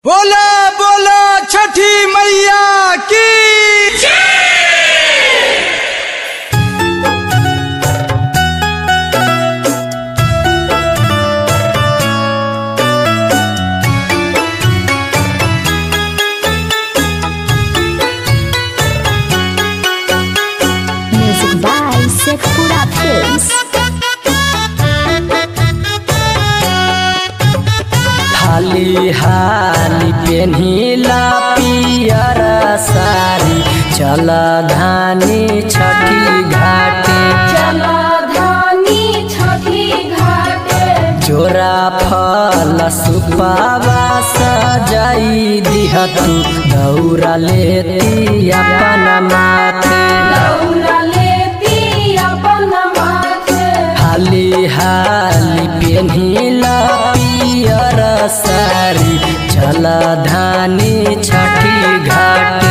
बोला बोला छठी मैया की Music by Sekpura Films. हाली हाली पेन्हिला पियर सारी चल धानी छठी घाटे जोरा फल सुपावा सजाई दिहतु दौरा लेती अपन माथे हाली हाली पेन्हिला पियर सारी चल धानी छठी घाटे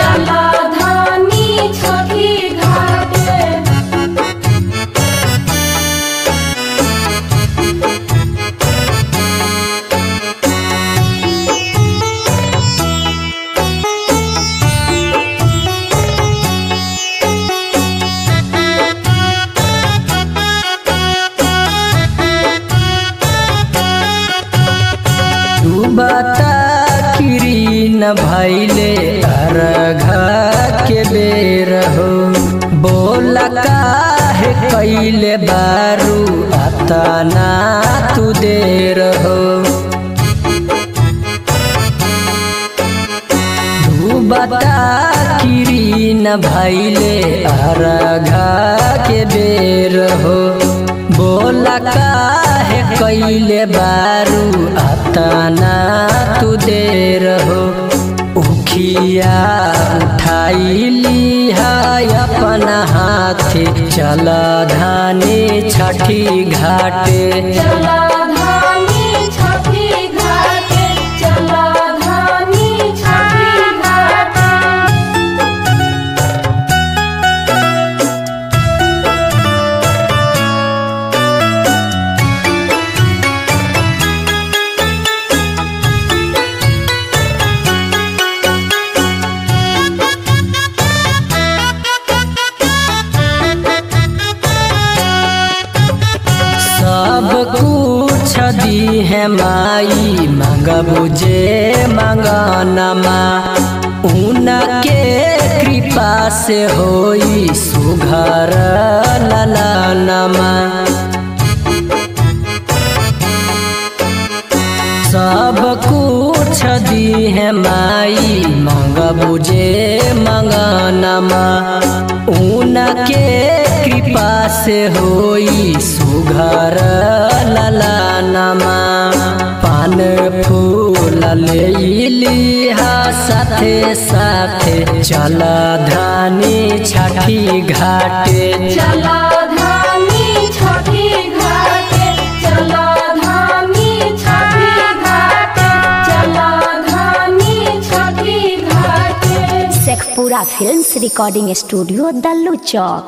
डूबता किरीन भैले अर्घ के बेर हो बोला काहे कैले बारू अतना तू देर हो डूबता किरीन भैले अर्घ के बेर हो बोला काहे कैले बारू अतना तू देर हो उखिया उठाइली है अपन हाथे चल धानी छठी घाटे सब कुछ दी है माई मंगबू जे मंगनमा उनके कृपा से होई सुघर ललनमा सब कुछ दी है माई मंगबू जे मंगनमा उनके कृपा से होई सुघर ललनमा पान फूल ले लिहा साथे साथे चल धानी छठी घाटे Sekpura Films Recording Studio, Dallu Chowk.